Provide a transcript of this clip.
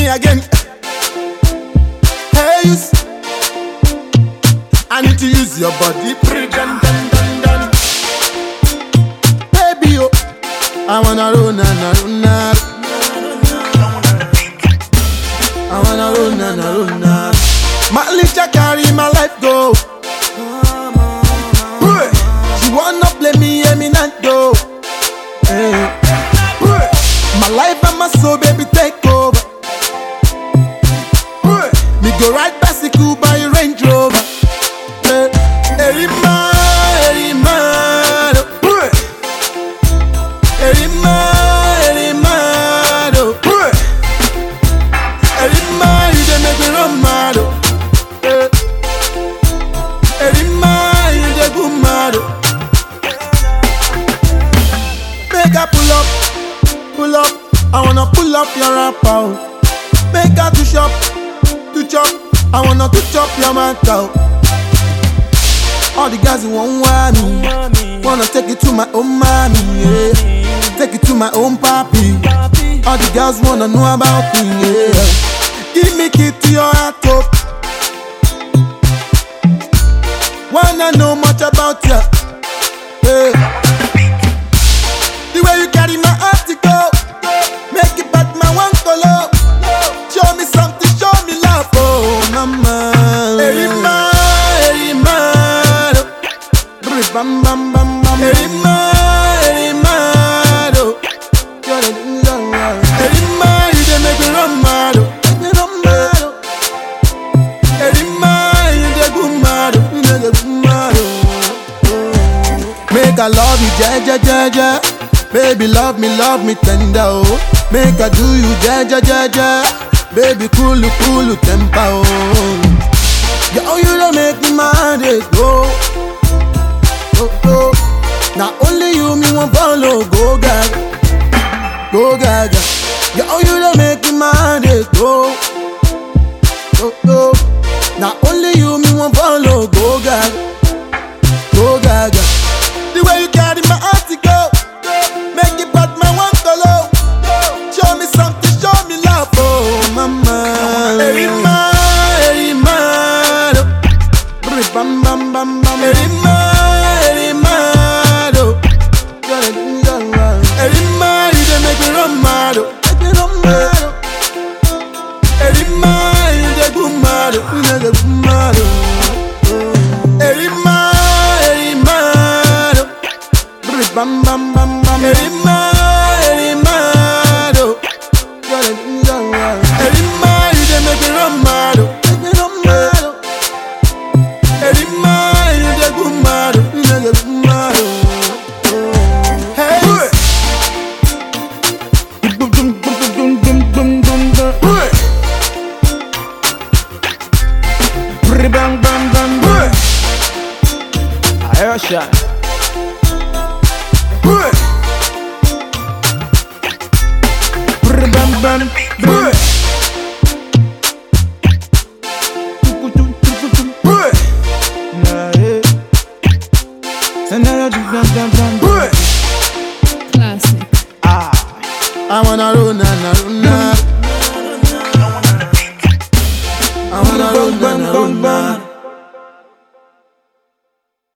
again. Hey, you. s- I need to use your body. Dun, dun, dun, dun. Baby, oh, I wanna roll na na roll na. I wanna roll na na roll na. My little carry my life go. Hey. She wanna play me, me not go. Hey. Hey. My life and my soul, baby, take over. Hey. Me go ride bicycle by a Range Rover. Hey. Erima, Erima, oh. Hey. Erima, Erima, oh. Hey. Erima, you dey make me run mad, oh. Hey. Erima, you dey go mad, oh. Make her pull up, pull up. I wanna pull up your rapper. oh. Make her to shop, to chop. I wanna to chop your mouth out. All the guys who want want me, wanna take it to my own mommy, yeah. Take it to my own papi. All the girls wanna know about me, yeah. Give me key to your heart, oh. Wanna know much about ya, yeah. The way you carry my article, make it back my one color. Show me something, show me love, oh mama. Erima, Erima, Brr, bam bam bam bam. Erima, Erima, Erima, you dey make me run mad, oh. Make me run mad, oh. Erima, you dey go mad, oh. You dey go mad, oh. Make I love you, ja ja ja ja. Baby, love me, love me tender, oh. Make I do you, ja ja ja ja. Baby, cool, cool temper, oh. Girl, you don't make me mad, eh, go. Oh, oh. Now only you me want follow, go gaga, go gaga. Girl, you don't make me mad, eh, go. Oh, oh. Now only you me want follow, go gaga, go gaga. The way you carry my article, make it bad my one color. Show me something, show me love, oh mama. Erima, Erima, do. Brr, bam bam bam bam. Erima, Erima, do. Erima, you dey make me run mad, oh. Make me run mad, oh. Erima, you dey go mad, oh. You dey go mad, oh. Erima, Erima, do. Brr, bam bam bam bam. Erima, Erima, do. Erima, you dey make me run mad, oh. Make me run mad, oh. Erima, you dey go mad, oh. You dey go mad, oh. Hey. Dum, dum, dum, dum, dum, dum, dum, dum. Brr, bang, bang, bang, bang. Airshot. Brr, bang, bang, bang. Tuku, tuk, tuku, tuk. Nah, eh. Sanara, tuk, bang, bang, bang. Classic. Ah. I wanna roll na na roll na. I wanna roll na na roll na.